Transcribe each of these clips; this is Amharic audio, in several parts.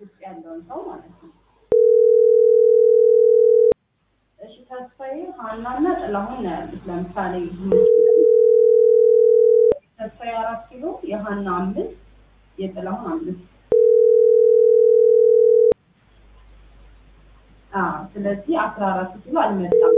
ውስጥ ያለውን ሰው ማለት ነው። እሺ ተስፋዬ ሀናና ጥላሁን ነው ያሉት። ለምሳሌ ተስፋዬ አራት ኪሎ የሀና አምስት የጥላሁን አምስት አዎ ስለዚህ አስራ አራት ኪሎ አልመጣም።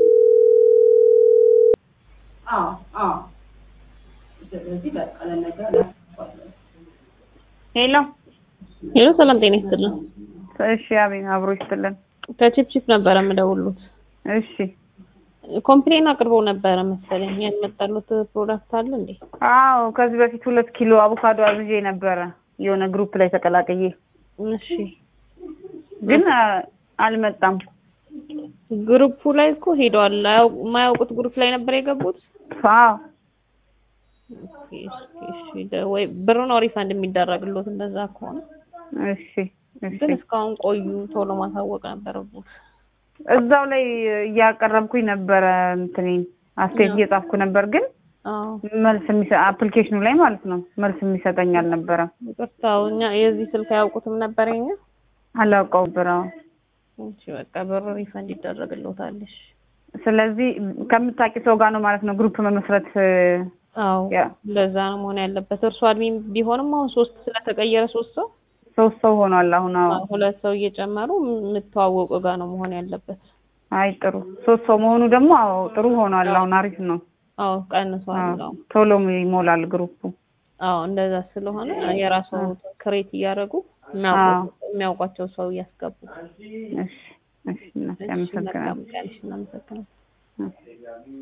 አዎ አዎ ስለዚህ በቃ ለነገ ላስባለን። ሄሎ ሄሎ ሰላም ጤና ይስጥልን። እሺ፣ አቤት አብሮ ይስጥልን። ከቺፕቺፕ ነበረ የምደውሉት። እሺ፣ ኮምፕሌን አቅርበው ነበረ መሰለኝ። ያልመጣሉት ፕሮዳክት አለ እንዴ? አዎ ከዚህ በፊት ሁለት ኪሎ አቮካዶ አዝዤ ነበረ የሆነ ግሩፕ ላይ ተቀላቅዬ፣ እሺ ግን አ- አልመጣም። ግሩፑ ላይ እኮ ሄደዋል። አያው- የማያውቁት ግሩፕ ላይ ነበር የገቡት። አዎ ኦኬ፣ እሺ፣ እሺ። ደ- ወይ ብር ነው ሪፋንድ የሚደረግሎት እንደዛ ከሆነ እሺ፣ እሺ። ግን እስካሁን ቆዩ። ቶሎ ማሳወቅ ነበረበት። እዛው ላይ እያቀረብኩኝ ነበረ እንትኔን አስተያየት እየጻፍኩ ነበር፣ ግን አዎ መልስ የሚሰ አፕሊኬሽኑ ላይ ማለት ነው መልስ የሚሰጠኝ አልነበረም። ይቅርታው እኛ የዚህ ስልክ አያውቁትም ነበር የኛ። አላውቀው ብረው እሺ በቃ ብር ሪፋንድ ይደረግሎታል። እሺ ስለዚህ ከምታውቂ ሰው ጋር ነው ማለት ነው ግሩፕ መመስረት አዎ ያ ለዛ ነው መሆን ያለበት። እርሱ አድሚን ቢሆንም አሁን ሶስት ስለተቀየረ ሶስት ሰው ሶስት ሰው ሆኗል አሁን። አዎ ሁለት ሰው እየጨመሩ የምትዋወቁ ጋር ነው መሆን ያለበት። አይ ጥሩ ሶስት ሰው መሆኑ ደግሞ አዎ ጥሩ ሆኗል። አሁን አሪፍ ነው። አዎ ቀንሷል። አዎ አዎ ቶሎ ይሞላል ግሩፑ። አዎ እንደዛ ስለሆነ የራሱ ክሬት እያደረጉ አዎ የሚያውቋቸው ሰው እያስገቡ። እሺ እሺ እናቴ እሺ፣ አመሰግናለሁ። መልካም ቀን። እሺ፣ እናመሰግናለን። እሺ።